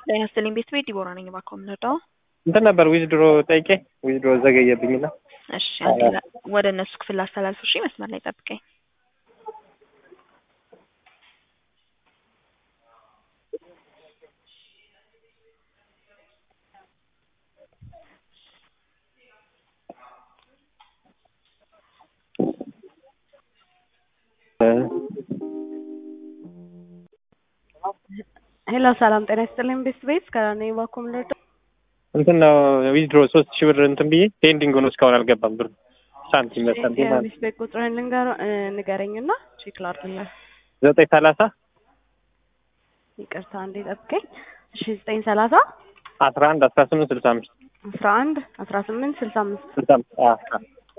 ጤና ይስጥልኝ ቤት ቤት ዲቦራ ነኝ። እባክዎ የምንረዳው እንትን ነበር ዊዝድሮ ጠይቄ ዊዝድሮ ዘገየብኝና እሺ፣ አንዴ ላ- ወደ እነሱ ክፍል ላስተላልፍ። እሺ፣ መስመር ላይ ጠብቀኝ። ሄሎ ሰላም ጤና ይስጥልኝ ቤት ቤት ከኔ እባክዎ የምንረዳው እንትን ነው ዊዝድሮ ሶስት ሺህ ብር እንትን ብዬ ፔንዲንግ ሆኖ እስካሁን አልገባም ብር ሳንቲም መጣብኝ ማለት የቤት ቤት ቁጥርህን ልንገር- እ፣ ንገረኝና ቼክ ላድርግልህ። ዘጠኝ ሰላሳ ይቅርታ አንዴ ጠብቀኝ። እሺ ዘጠኝ ሰላሳ አስራ አንድ አስራ ስምንት ስልሳ አምስት አስራ አንድ አስራ ስምንት ስልሳ አምስት ስልሳ አምስት አዎ፣ አዎ።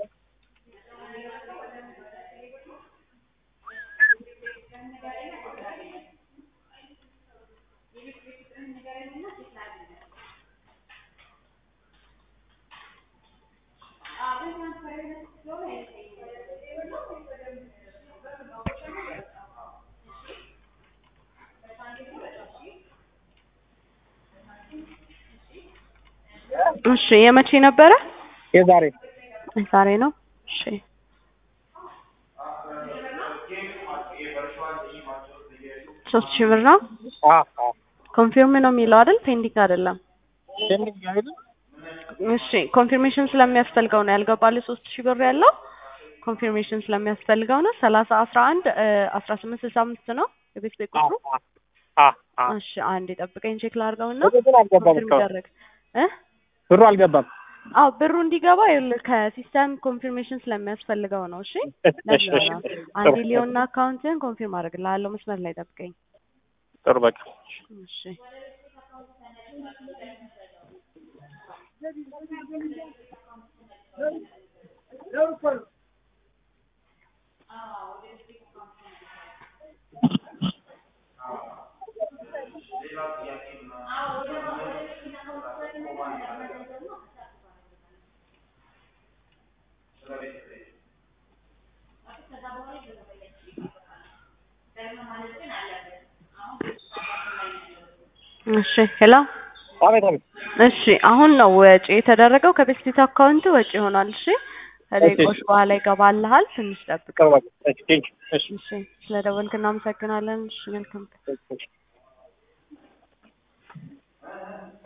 እሺ የመቼ ነበረ? የዛሬ ዛሬ ነው። እሺ ሶስት ሺህ ብር ነው። አዎ፣ አዎ። ኮንፊርም ነው የሚለው አይደል? ፔንዲንግ አይደለም። ፔንዲንግ አይደለም እሺ ኮንፊርሜሽን ስለሚያስፈልገው ነው ያልገባልህ ሶስት ሺህ ብር ያለው ኮንፊርሜሽን ስለሚያስፈልገው ነው። ሰላሳ አስራ አንድ አስራ ስምንት ስልሳ አምስት ነው የቤት ቤት ቁጥሩ። አዎ፣ አዎ፣ አዎ። እሺ አንዴ ጠብቀኝ ቼክ ላድርገውና ብሩ ግን አልገባም ኮንፊርም እስካሁን ይደረግ እ ብሩ አልገባም። አዎ ብሩ እንዲገባ ይኸውልህ ከሲስተም ኮንፊርሜሽን ስለሚያስፈልገው ነው። እሺ እሺ፣ እሺ፣ ለዛ እሺ። ነው። ጥሩ፣ አንዴ ሊዮና አካውንትን ኮንፊርም አድርግልሃለሁ። መስመር ላይ ጠብቀኝ። ጥሩ በቃ እሺ እሺ ሄሎ አቤት፣ አቤት። እሺ አሁን ነው ወጪ የተደረገው ከቤስቲት አካውንት ወጪ ይሆናል። እሺ ከደቂቆች በኋላ ይገባልሃል። ትንሽ ጠብቅ። ጥሩ በቃ እሺ፣ ቴንክ ዩ። እሺ፣ እሺ ስለደወልክ እናመሰግናለን። እሺ መልካም እሺ።